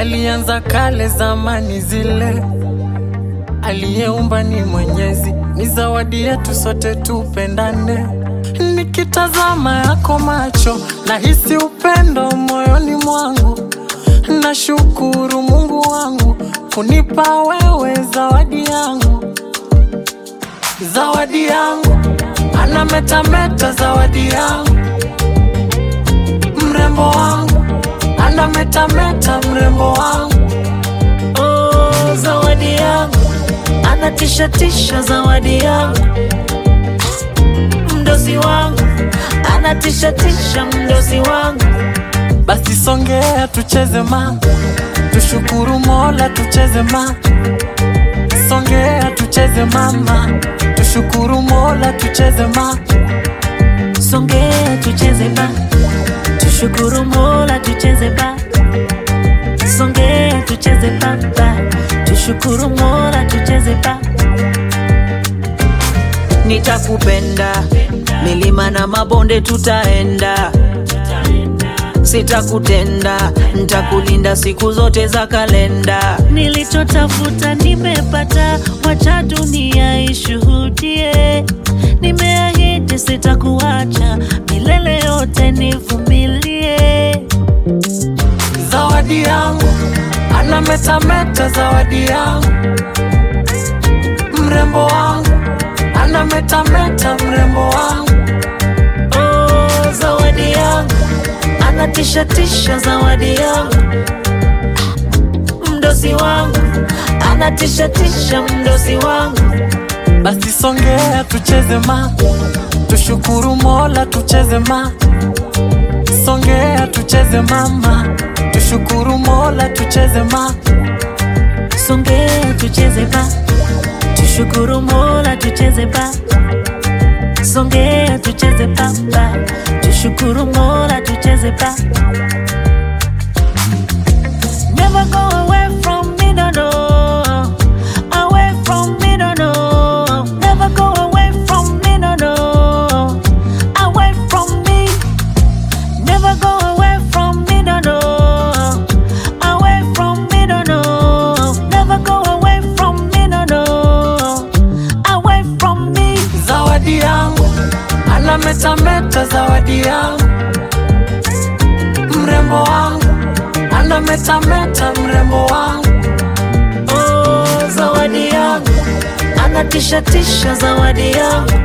yalianza kale zamani zile. Aliyeumba ni Mwenyezi, ni zawadi yetu sote tupendane. Nikitazama yako macho, nahisi upendo moyoni mwangu. Nashukuru Mungu wangu kunipa wewe zawadi yangu, zawadi yangu, anametameta zawadi yangu, mrembo wangu, anametameta mrembo wangu, Oh, zawadi yangu anatishatisha, zawadi yangu mdosi wangu anatishatisha, mdosi wangu basi songea tucheze ma, tushukuru Mola tucheze ma, songea tucheze mama, tushukuru Mola tucheze ma, songea tucheze ba, tushukuru Mola tucheze ba, songea tucheze ba, ba, tushukuru Mola tucheze ba. Nitakupenda milima na mabonde tutaenda, sitakutenda, ntakulinda siku zote za kalenda. Nilichotafuta nimepata, wacha dunia ishuhudie. Nimeahidi sitakuacha milele yote, nivumilie. zawadi yangu, anametameta zawadi yangu, mrembo wangu, anametameta mrembo wangu, Oh, zawadi yangu anatishatisha, zawadi yangu mdosi wangu anatishatisha, mdosi wangu basi songea tucheze ma, tushukuru Mola tucheze ma, songea tucheze mama, tushukuru Mola tucheze ma, Songea tucheze ba, tushukuru Mola tucheze ba. Songea tucheze ba, ba, tushukuru Mola tucheze ba. Never go away from me, no, no. Away from me, no, no. Never go away from me, no, no. Away from me. Never go away from me, no, no. Away from me, no, no. Never go away from me, no, no. Away from me. zawadi yangu, anametameta zawadi yangu, mrembo wangu, anametameta mrembo wangu, Oh, zawadi yangu anatishatisha, zawadi yangu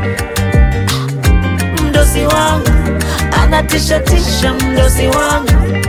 mdosi wangu anatishatisha, mdosi wangu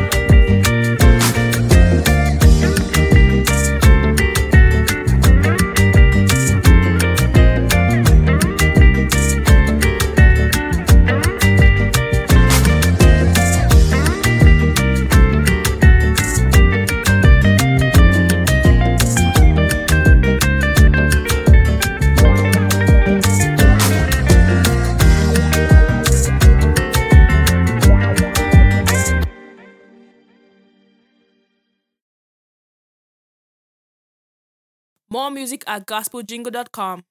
More music at gospeljingle.com.